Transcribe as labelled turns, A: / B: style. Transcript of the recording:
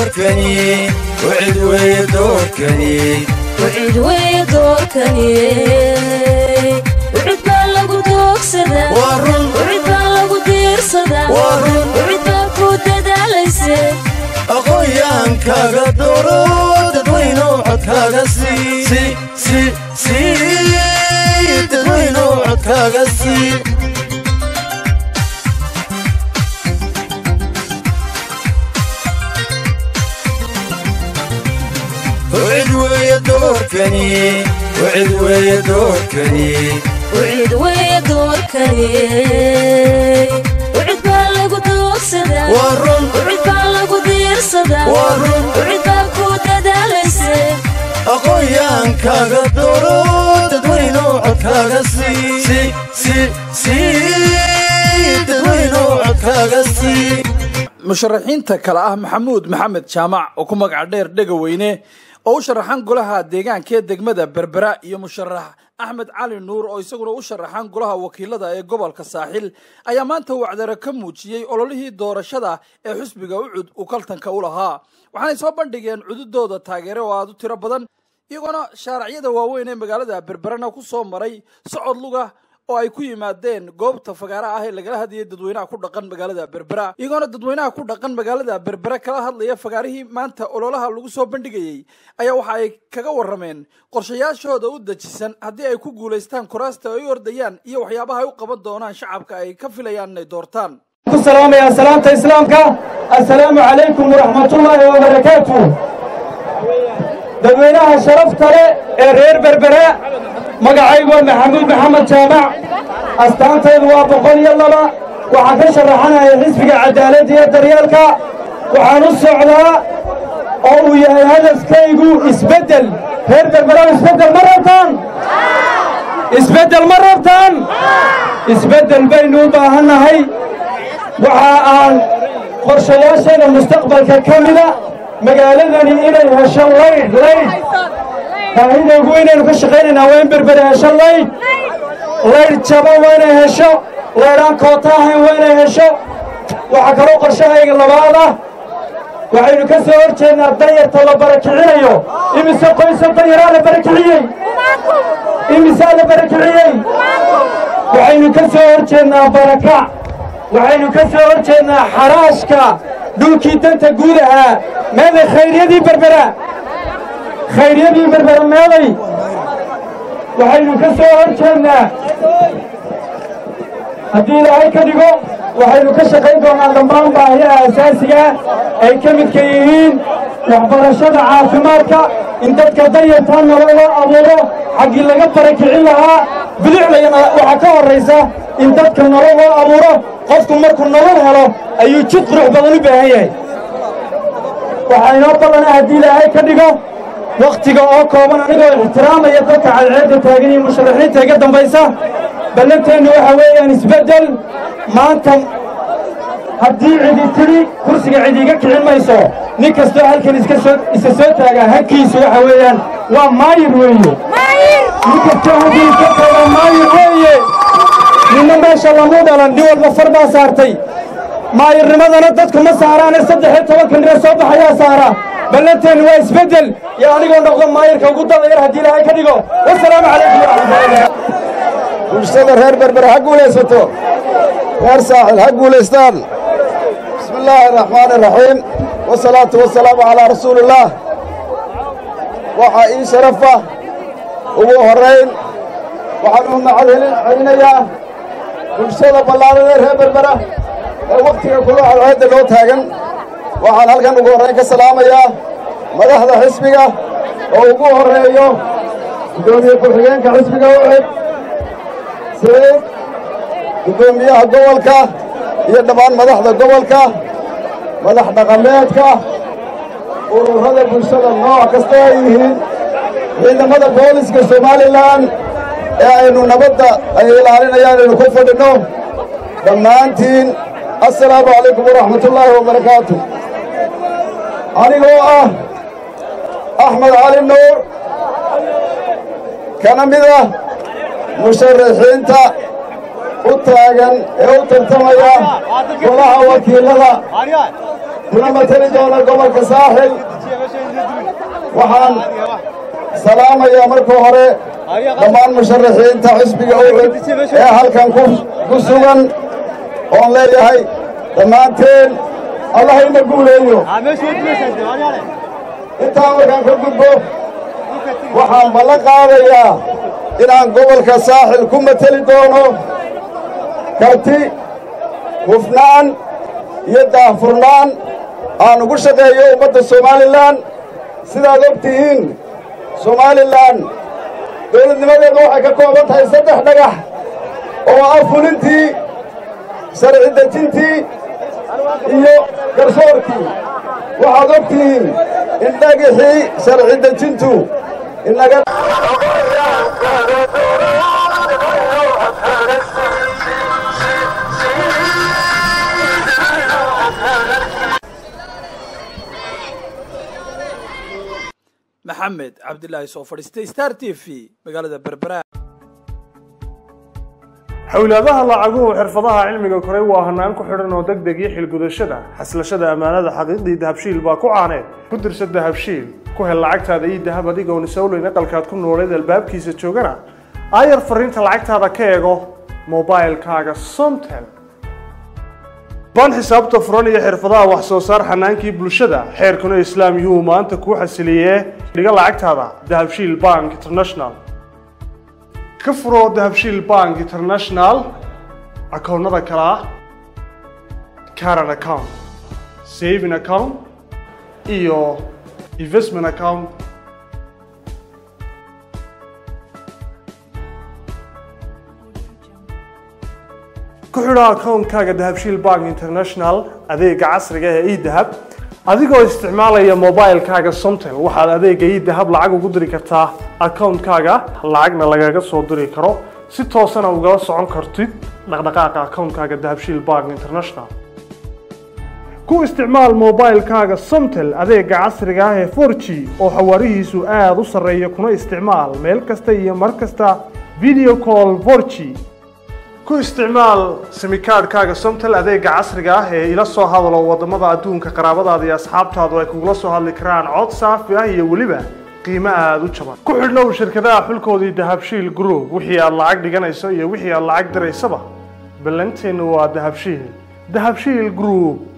A: doorkani wcid weeye doorkani
B: wcid weeye doorkani wcid baa lagu doogsadaa
A: waa run
B: wcid baa lagu diirsadaa
A: Waa run.
B: wcid baa ku dadaalayse
A: aqoonyaankaaga dooro dadweyno codkaaga sii si si sii dadweyno codkaaga sii wcid weeye doorkani wcid weeye doorkani
B: wcid weeye doorkani wcid baa lagu doogsadaa
A: waa run
B: wcid baa lagu diirsadaa
A: Waa run.
B: wcid baa ku dadaalayse
A: aqoonyaankaaga dooro dadweyno codkaaga sii si si sii dadweyno codkaaga sii
C: musharaxiinta kale ah maxamuud maxamed jaamac oo ku magaca dheer dhegaweyne oo u sharaxan golaha deegaanka ee degmada berbera iyo musharax axmed cali nuur oo isaguna u sharaxan golaha wakiilada ee gobolka saaxil ayaa maanta wacdaro ka muujiyey ololihii doorashada ee xusbiga ucud uu kaltanka u lahaa waxaanay soo bandhigeen cududooda taageere oo aada u tiro badan iyagoona shaaracyada waaweyn ee magaalada berberena ku soo maray socod luga oo ay ku yimaadeen goobta fagaara ah ee lagala hadlayay dadweynaha ku dhaqan magaalada berbera iyagoona dadweynaha ku dhaqan magaalada berbera kala hadlaya fagaarihii maanta ololaha lagu soo bandhigayey ayaa waxa ay kaga warrameen qorshayaashooda u dejisan haddii ay ku guulaystaan kuraasta ay u ordayaan iyo waxyaabaha ay u qaban doonaan shacabka ay ka filayaan inay doortaan
D: ku salaamayaa salaamta islaamka assalaamu calaykum waraxmatullaahi wabarakaatu dadweynaha sharafta leh ee reer berbera magacaygu waa maxamuud maxamed jaamac astaantaydu waa boqol iyo laba waxaan ka sharaxanaya xisbiga cadaaladda iyo daryeelka waxaan u socdaa oo uu yahay hadafkaygu isbeddel reer berbera isbeddel ma rabtaan isbeddel ma rabtaan isbeddel baynu u baahannahay waxa aan qorshayaashayda mustaqbalka ka mida magaaladani inay hesho laydh laydh baahidaygu inaynu ka shaqaynaynaa waa in berbere hesho laydh laydh jaban waa inay hesho laydhaan koota ahayn waa inay hesho waxaa kaloo qorshahayga labaad ah waxaynu ka soo hor jeednaa danyarta la barakicinayo imise qoysa danyaraa la barakiciyey imisaa la barakiciyey waxaynu ka soo hor jeednaa barakac waxaynu ka soo hor jeednaa xaraashka dhulkii danta guud ahaa meeday khayryadii berbera khayryadii berbera meeday waxaynu ka soo hor jeednaa haddii ilaahay ka dhigo waxaynu ka shaqayn doonaa dhammaan baahiyaha asaasiga ay ka midka yihiin waxbarashada caafimaadka in dadka danyartaa nolol loo abuuro xaggii laga barakicin lahaa biliclayana waxaa ka horraysa in dadka nolol loo abuuro qofku markuu nolol helo ayuu jid qurux badan u baahan yahay waxaa inoo ballana haddii ilaahay ka dhigo wakhtiga oo kooban anigoo ixtiraamaya dadka cadceedda taagan iyo musharaxiinta iga dambaysa ballanteennu waxa weeyaan isbeddel maanta haddii cidi tidhi kursiga cidi iga kicin mayso nin kastoo halkan iska soo isa soo taagaa hankiisu waxa weeyaan waa maayir weeye nin kastoo halkan iska taagaa maayir weeye ninna meesha lamu dhalan nin walba far baa saartay maayirnimadana dadku ma saaraane saddex iyo tobanka nire soo baxayaa saara ballanteennu waa isbeddel iyo anigoo noqdo maayirka ugu dada yar haddii ilaahay ka dhigo wasalaamu calaykum waraxmatullahi
E: bulshada reer berbere ha guulaysato reer saaxil ha guulaystaan bismi illaahi araxmaani araxiim wasalaatu wasalaamu calaa rasuulillaah waxaa ii sharafa ugu horrayn waxaan u mahad helin celinayaa bulshada ballaaran ee reer berbera ee wakhtiga kula cadceedda loo taagan waxaan halkan ugu horrayn ka salaamayaa madaxda xisbiga oo ugu horreeyo guddoomiye ku-xigeenka xisbiga ucid siciid guddoomiyaha gobolka iyo dhammaan madaxda gobolka madax dhaqameedka ururada bulshada nooc kasta ay yihiin ciidamada booliska somalilan ee aynu nabadda ay ilaalinayaan aynu ku fadhinno dhammaantiin assalaamu calaykum waraxmatullaahi wabarakaatu anigoo ah axmed cali nuur kana mid ah musharaxiinta u taagan ee u tartamaya golaha wakiilada kuna mateli doona gobolka saaxil waxaan salaamayaa marka hore dhammaan musharaxiinta xisbiga ucud ee halkan ku sugan oon leeyahay dhammaanteen allahayna guuleeyo intaa markaan ka gudbo waxaan ballan qaadayaa inaan gobolka saaxil ku mateli doono karti hufnaan iyo daahfurnaan aan ugu shaqeeyo ummadda somalilan sidaad og tihiin somalilan dawladnimadeedu waxay ka kooban tahay saddex dhagax oo ah fulintii sharci dejintii iyo garsoorkii waxaad og tihiin in dhagixii sharci dejintu inaga
C: maxamed cabdilaahi soo fadhiistay star t v magaalada berbera
F: xowlaadaha lacaguhu xirfadaha cilmiga koray waa hanaan ku xidhan oo deg deg iyo xilgudashada xaslashada ammaanada xaqiiqdii dahabshiil baa ku caaneed ku dirsa dahabshiil ku hel lacagtaada iyo dahab adigoon isowleyn aqalkaad ku nooleed albaabkiisa joogana aayar fariinta lacagtaada ka eego mobailkaaga somtel baan xisaabta furan iyo xirfadaha wax soo saar xanaankii bulshada xeerkuna islaam yuhuu maanta kuu xasiliyee dhiga lacagtaada dahabshiil bank international ka furo dahabshiil bank international akoonnada kale ah caran account saving account iyo investment account ku xidho akoonkaaga dahabshiil bank international adeega casriga ee edahab adigoo isticmaalaya mobilkaaga somtel waxaad adeega edahab lacag ugu diri kartaa akoonkaaga lacagna lagaga soo diri karo si toosana ugala socon kartid dhaqdhaqaaqa akoonkaaga dahabshiil bank international ku isticmaal mobilkaaga somtel adeega casriga ah ee 4g oo xawaarihiisu aada u sarreeya kuna isticmaal meel kasta iyo mar kasta video call 4g ku isticmaal simikaadhkaaga somtel adeega casriga ah ee ila soo hadalo wadamada adduunka qaraabadaada iyo asxaabtaadu ay kugula soo hadli karaan cod saafi ah iyo weliba qiimo aada u jaban ku xidhnow shirkadaha xulkoodii dahabshiil group wixii aad lacag dhiganayso iyo wixii aad lacag diraysaba ballanteennu waa dahabshiil dahabshiil group